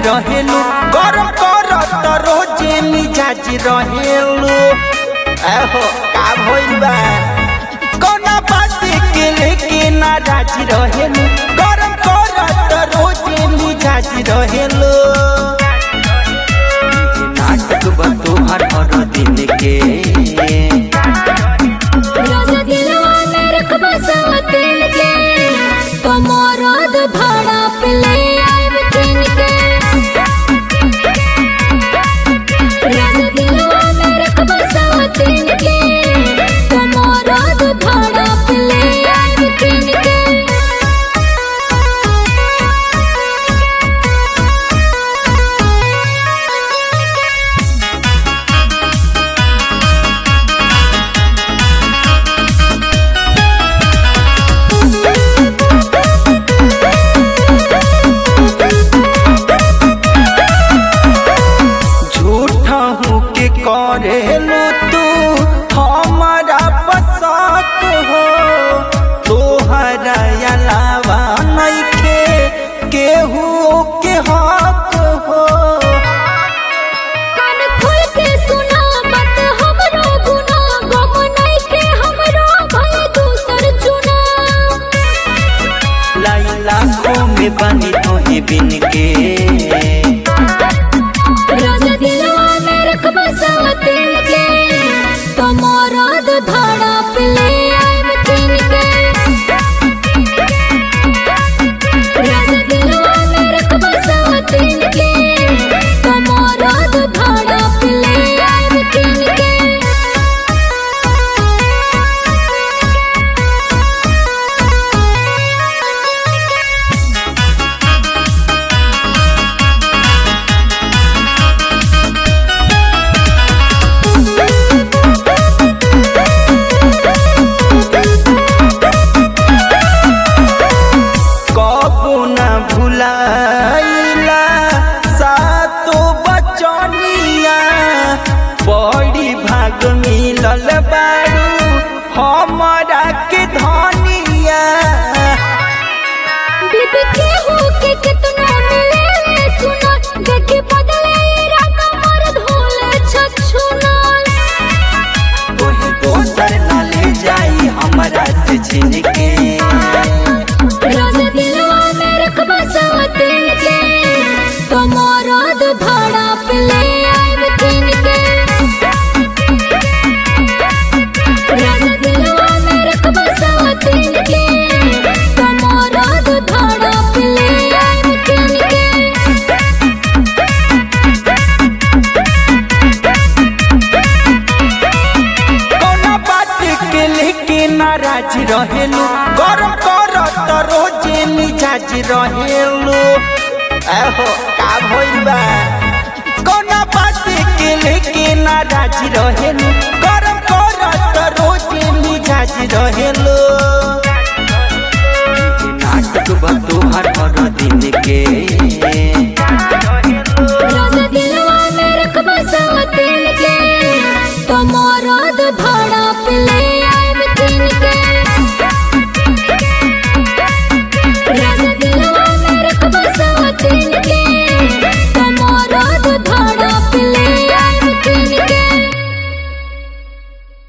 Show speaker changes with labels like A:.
A: रहेलू गरम करत रोजे मिजाज रहेलू एहो का भइल बा कोना बात के लेके नाराज रहेलू गरम करत रोजे मिजाज रहेलू ये नाटक बा तोहर हर दिन के
B: रोज दिलवा में रखबा सवतिन के कमरद भाड़ा पे ले आइब तीन के रोज दिलवा में रखबा सवतिन के कमरद भाड़ा पे ले आइब तीन के
A: झूठा हूँ के करेलू तू हमारा पसाक हो तोहरा अलावा नइखे केहू के हक हो
B: कान खोल के सुना मत हमरो गुना गम नहीं के हमरो भय दूसर चुना
A: लाई लाखों में बनी तोहे बिन के
B: रोज दिलवा में रखबा सवतिन के कमरद धाड़ा पे ले आइब तीन के रोज दिलवा में रखबा सवतिन के कमरद धाड़ा पे ले आइब तीन के
A: कबो न भुलाइला सातो बचनिया बड़ी भाग मिलल बारू हमारा के धनिया
B: बीबी के हो के कितना मिले ले सुना देखे बदले इरादा मर्द होले छछुना
A: कोई दोसर न ले जाई हमरा से छीन के
B: रोज दिलवा में रखबा सवतिन के कमरद भाड़ा पे ले आइब तीन के रोज दिलवा में रखबा सवतिन के कमरद भाड़ा पे ले आइब तीन के
A: कौना बात के लेके नाराज रहेलू गरम करत रोजे मिजाज रहेलू एहो का भइल बा कौना बात के लेके नाराज रहेलू गरम करत रोजे मिजाज रहेलू ये नाटक बा तोहर हर दिन के